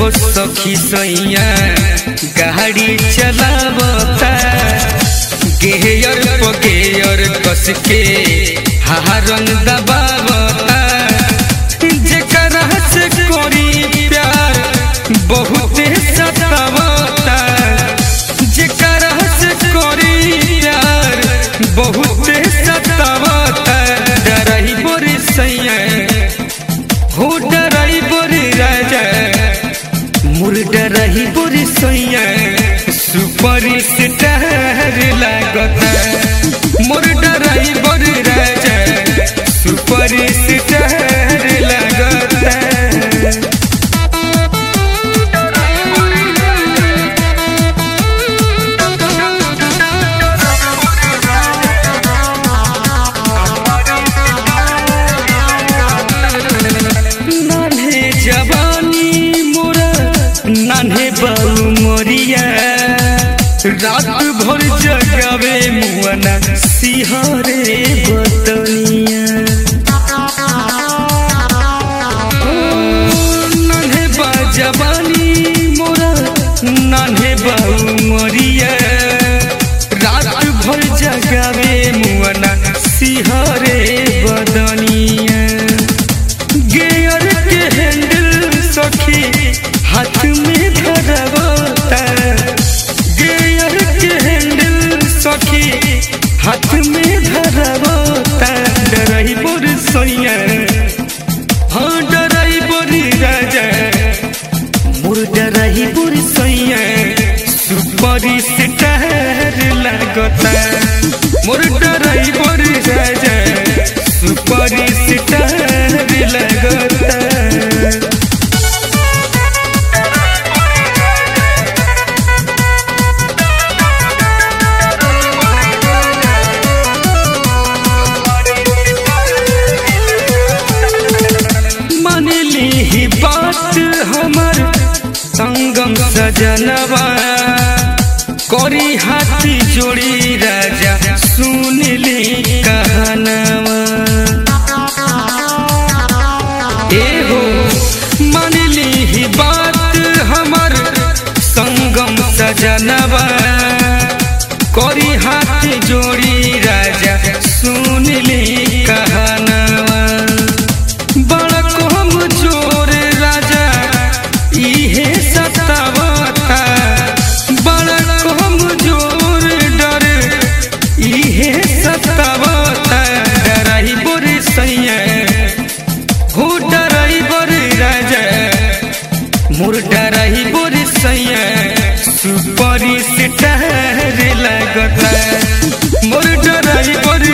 हो सखी सैया गाड़ी चलावता गेयर प गेयर कस के हारन दबावता जेकरा से करी प्यार बहुत सतावता जेकरा से करी प्यार बहुत सतावता डरही बोरी सैया हो डरही बोरी राजा मुर डरही बोरी सैया सुपर स्टार लागता मोर डरही बोरी राजा सुपर स्टार लागता नान्हे जवानी मोरा नान्हे बाबू मोरिया रात भर जगावे मुआना सिहरे बतनिया नान्हे बा जवानी मोरा नान्हे बाबू मोरिया रात भर जगावे मुआना सिहरे बदनिया गेयर के हैंडल सखी हाथ में धरवता गेयर के हैंडल सखी हाथ में धरवता डरही बोर सैया हाँ डरही बोरी राजा मोर डरही बोर सैया सुपर स्टार लागता मोर डरही बोर राजा सुपर स्टार लागता मानली ही बात हमर संगम सजनवा करी हाथी जोड़ी राजा सुनली कहनवा एहो मानली ही बात हमर संगम सजनवा करी हाथ जोड़ी राजा सुनली कहनवा बड़ा कम जोर राजा इहे सतावता बड़ा कम जोर डर इहे सतावता डराई बोरी सैया हो डराई बोरी राजा मोर डराई बोरी सैया सुपर स्टार लगता मोर डराई बोरी